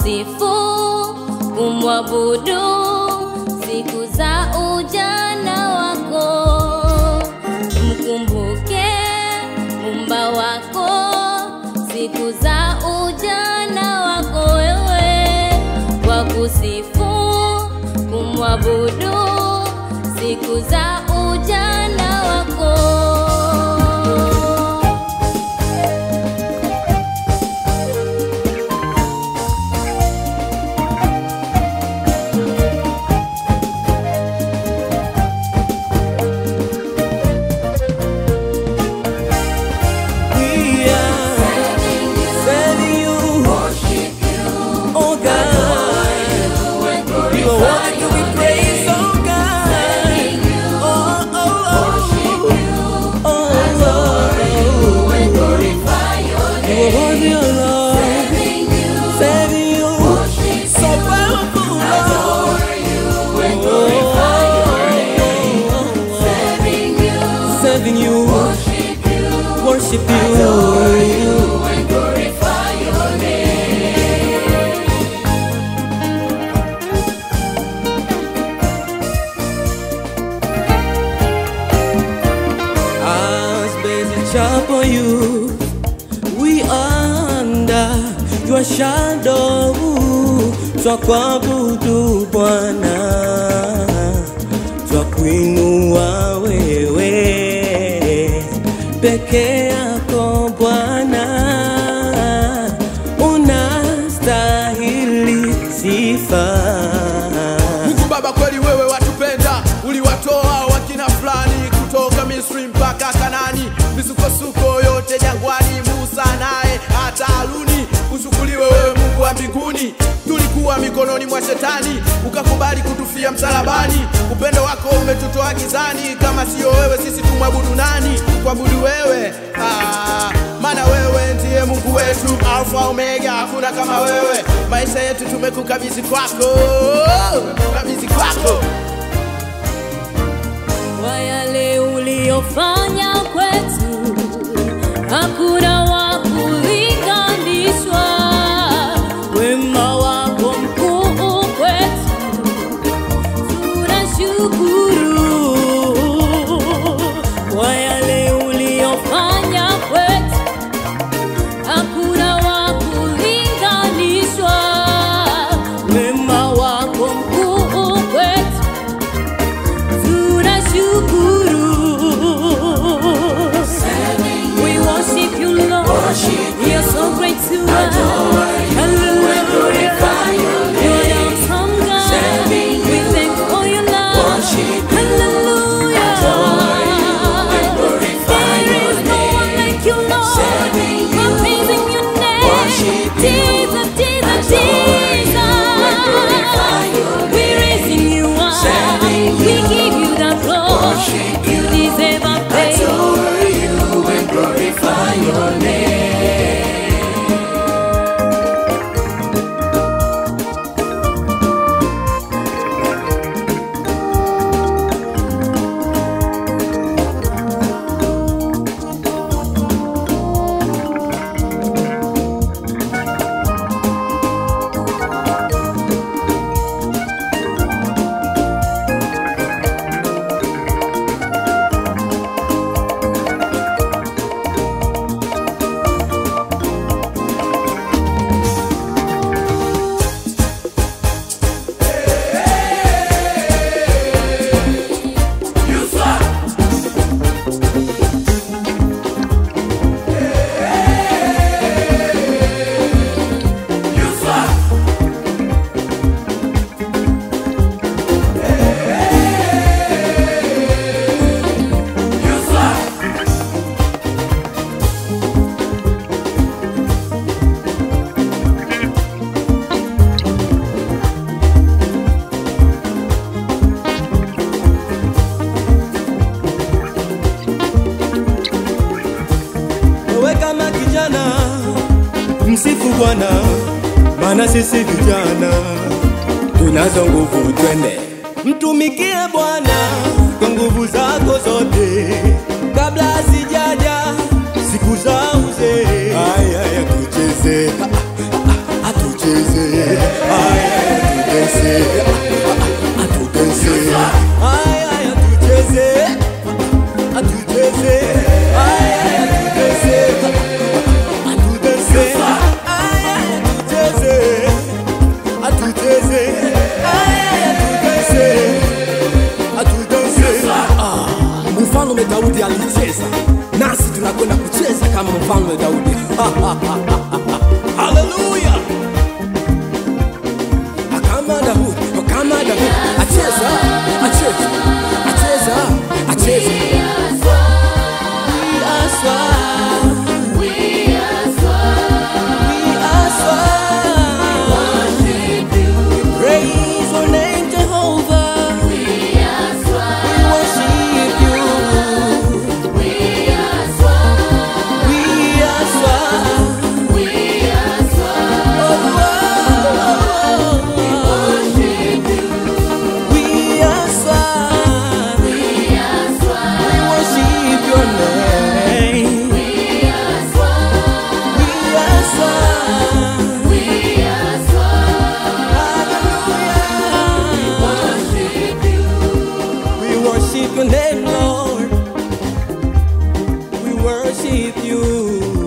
kusifu, kumwabudu siku za ujana wako. Mkumbuke Muumba wako siku za ujana wako wewe, kwa kusifu, kumwabudu siku za ujana wako. We are serving you, oh God. You are worthy to be praised, oh God. Oh, oh, oh, oh, oh. You are worthy, oh Lord. Serving you, so powerful, Lord. Oh, Serving you, worship you. As basic chapel you, we are under your shadow. Twakuabudu Bwana, twakuinua wewe peke yako Bwana, unastahili sifa. Mungu Baba, kweli wewe watupenda, uliwatoa wakina fulani kutoka Misri mpaka Kanani, misukosuko yote jangwani, Musa naye hata Haruni. Ushukuriwe wewe Mungu wa mbinguni, tulikuwa mikononi mwa shetani, ukakubali kutufia msalabani. Upendo wako umetutoa gizani, kama siyo wewe sisi tumwabudu nani? Kuabudu wewe ah, maana wewe ndiye Mungu wetu, Alfa Omega, hakuna kama wewe. Maisha yetu tumekukabidhi kwako, kabidhi kwako. kwa yale uliyofanya kwetu, hakuna wa kulinganishwa. Wema wako mkuu kwetu, tunashukuru kwa yale uliyofanya kwetu, hakuna wa kulinganishwa. Wema wako mkuu kwetu tunashukuru. We worship you, Lord. You're so great to us. Hallelujah. You're the awesome God. We thank you for your love. Hallelujah. There is no one like you, Lord. We're praising your name. Jesus, Jesus, Jesus. We're raising you up. We give you the glory. You deserve our praise. Wewe kama kijana msifu Bwana, maana sisi vijana tunazo nguvu, twende mtumikie Bwana kwa nguvu zako zote, kabla sijaja siku za uzee. Aya, aya, tucheze, Ah, ah, ah, tucheze atudense atudense ay ay atucheze atucheze ay ay atudense atudense ay ay atucheze atucheze ay ay atudense atudense ah mfalme Daudi alicheza nasi tunakwenda kucheza kama mfalme Daudi haleluya kama Daudi kama Daudi acheza acheza acheza acheza We are swag. We are swag. Praise your name, Jehovah. We worship you. We are swag. Oh, oh, oh, oh. We are swag. We worship your name. We are swag. Hallelujah. We worship your name, Lord. We worship you.